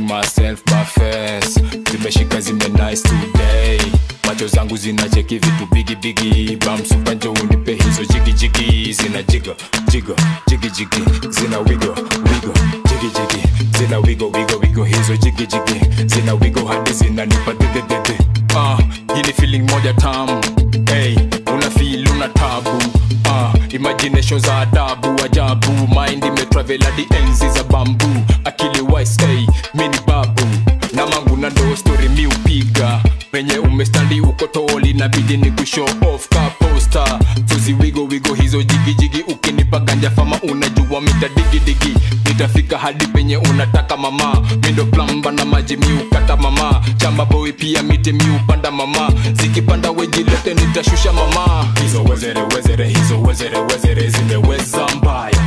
myself bafes zimeshika zime nice today macho zangu zinacheki vitu bigi bigi bamsupa njo unipe hizo jigi jigi zina jiga jiga jigi jigi zina wigo wigo jigi jigi zina wigo wigo wigo hizo jigi jigi zina wigo hadi zinanipa dededede ah, hii ni feeling moja tamu hey, una feel una tabu ah, imagination za adabu ajabu mind imetravel hadi enzi za bambu akili wise hey, mini babu na mangu na ndo story mi upiga penye umestandi uko toli nabidi ni kushow off ka poster tuzi wigo wigo hizo jigijigi ukinipa ganja fama unajua mita digidigi nitafika hadi penye unataka mama mindo plamba na maji miukata mama chamba boy pia miti miupanda mama zikipanda wejilete nitashusha mama hizo wezere wezere hizo wezere wezere zimeweza mbaya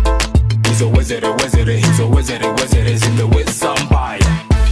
hizo wezere wezere hizo wezere wezere zimeweza mbaya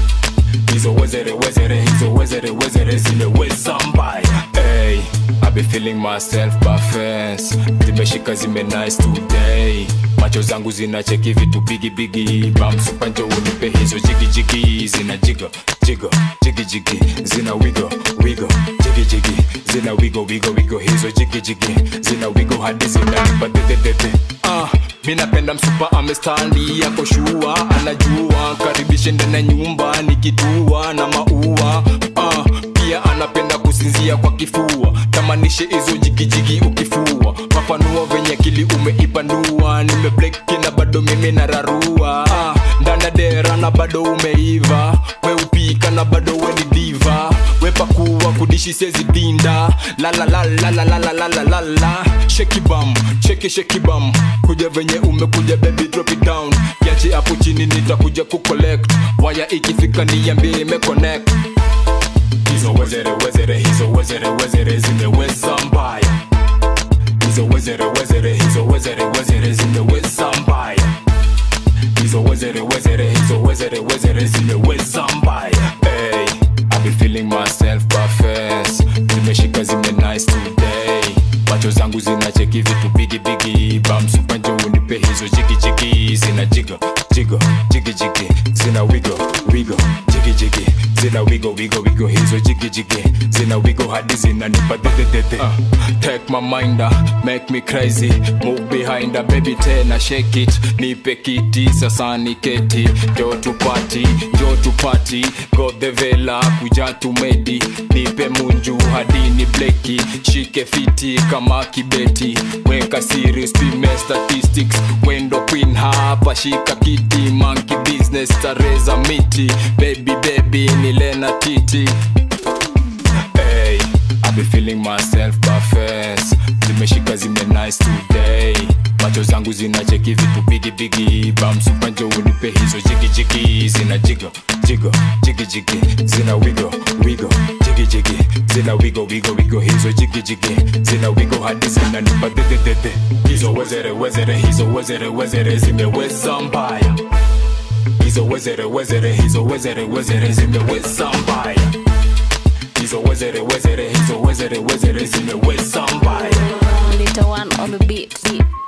hizo wezere wezere hizo wezere wezere zimeweza mbaya hey, I be feeling myself bafes zimeshika zime nice today macho zangu zinacheki vitu bigi bigi bamsupanjo unipe hizo jigi jigi zina jiga jiga jigi jigi zina wigo wigo jigi jigi zina wigo wigo wigo hizo jigi jigi zina wigo hadi zinanipa dededede ah, mi napenda msupa amestandi yako shua anajua karibishe ndani ya nyumba nikitua na maua ah, pia anapenda kusinzia kwa kifua tamanishe hizo jigijigi ukifua mapanua venye kili umeipanua nimebleki na bado mimi nararua ah, ndana dera na bado umeiva weupika na bado weni diva wepakuwa kudishi sezi dinda lalalalalalalalala shekibam cheki shekibam kuja venye umekuja baby drop it down kiachi hapo chini nitakuja kucollect waya ikifika niambie imeconnect hizo wezere wezere hizo wezere wezere zimeweza mbaya hizo wezere wezere hizo wezere wezere zimeweza mbaya hizo wezere wezere hizo wezere wezere zimeweza mbaya hey, I be feeling myself bafes zimeshika zime nice today macho zangu zinacheki vitu bigi bigi bamsupanjo unipe hizo jigi jigi zina jiga jiga jigi jigi zina wigo wigo jigi jigi zina wigo wigo wigo hizo jigi jigi zina wigo hadi zinanipa dededede uh, take my mind uh, make me crazy move behind uh, baby tena shake it nipe kiti sasa niketi jo tupati jo tupati got the vela kuja tumedi nipe munju hadi ni bleki shike fiti kama kibeti weka serious pime statistics wendo queen hapa shika kiti monkey business tareza miti baby baby nilena titi hey, I be feeling myself bafes zimeshika zime nice today macho zangu zinacheki vitu bigi bigi bamsupanjo unipe hizo jigi jigi zina jiga jiga jigi jigi zina wigo wigo jigi jigi zina wigo wigo wigo hizo jigi jigi zina wigo hadi zinanipa dededede hizo wezere wezere hizo wezere wezere zimeweza mbaya hizo wezere wezere hizo wezere wezere zimeweza mbaya hizo wezere wezere hizo wezere wezere zimeweza mbaya Little one on the beat. beat.